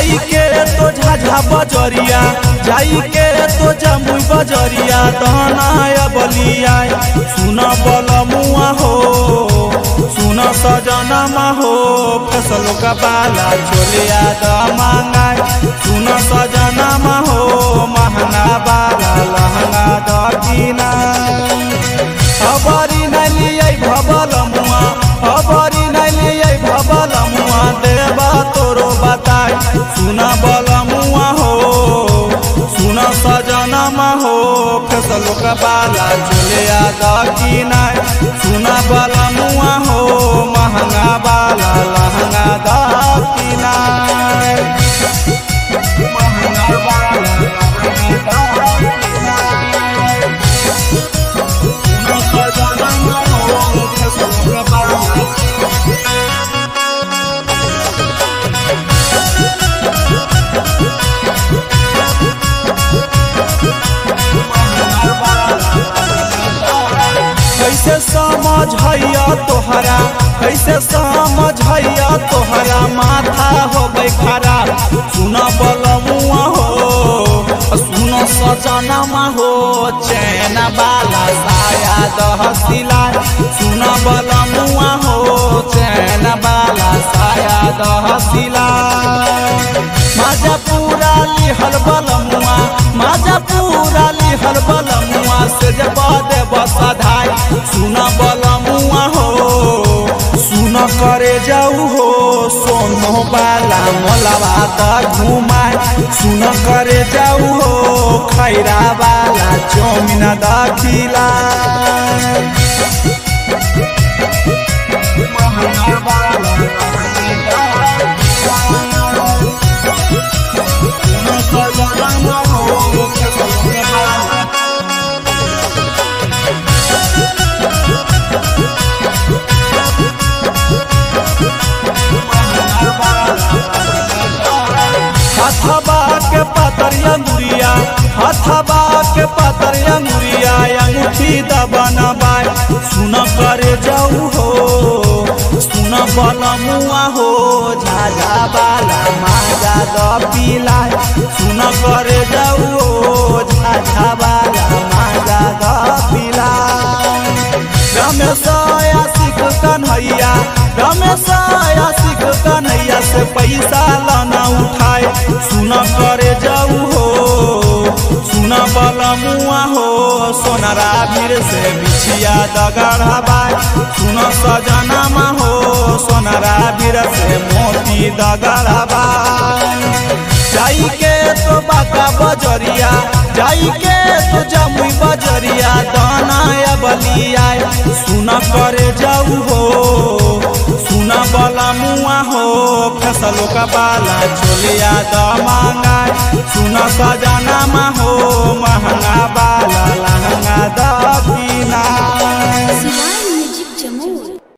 जाई के तो झाझा बजरिया जाई के तो जमुई बजरिया दहनाया बलिया सुन बल मुआ हो सुन सजनमा हो फसल का बाला चोलिया द मांगाय सुन सजनमा हो महंगा बाला लहंगा द किना खबरी नलियै भबल मुआ खबरी नलियै भबल मुआ देबा तोरो बताय सुन बल मुआ हो सुन सजनमा हो फसल का बाला चोलिया द किनाय सुन बल मुआ हो महंगा बाला लहंगा द किनाय महंगा बाला लहंगा द किनाय कैसे समझ हैया तोहरा कैसे समझ हैया तोहरा माथा हो गई खराब सुन बलमुआ हो सुन सजनमा हो चैन बाला साया दह सिलाय सुन बलमुआ हो चैन बाला साया दह सिलाय माजा पूरा लिहल बलमुआ माजा पूरा लिहल बलमुआ से जब देव सधाय सुन बलमुआ हो सुन करे जाऊ हो सोनो बाला मोलवा त घुमाय सुन करे जाऊ हो खैरा बाला चौमिन दखिला हथबा के पतरिया मुरिया हथबा के पतरिया मुरिया अंगूठी दबना बाय सुन करे जाऊ हो सुन बलमुआ हो झाझा बाला माजा द पिलाय सुन करे जाऊ हो झाझा बाला माजा द पिलाय रमेश आशिक कन्हैया रमेश आशिक कन्हैया से पैसा लाना उठाए सुन करे जाऊ हो सुन बलमुआ हो सोनरा भीर से बिछिया दगड़ा बाय सुन सजनमा हो सोनरा भीर से मोती दगड़ा बाय जाई के तो बाका बजरिया जाई के तो जमुई बजरिया दाना बलिया सुन करे जाऊ हो सुन बला मुआ हो फसलों का बाला चोलिया द मांगाय सुन सजना हो महंगा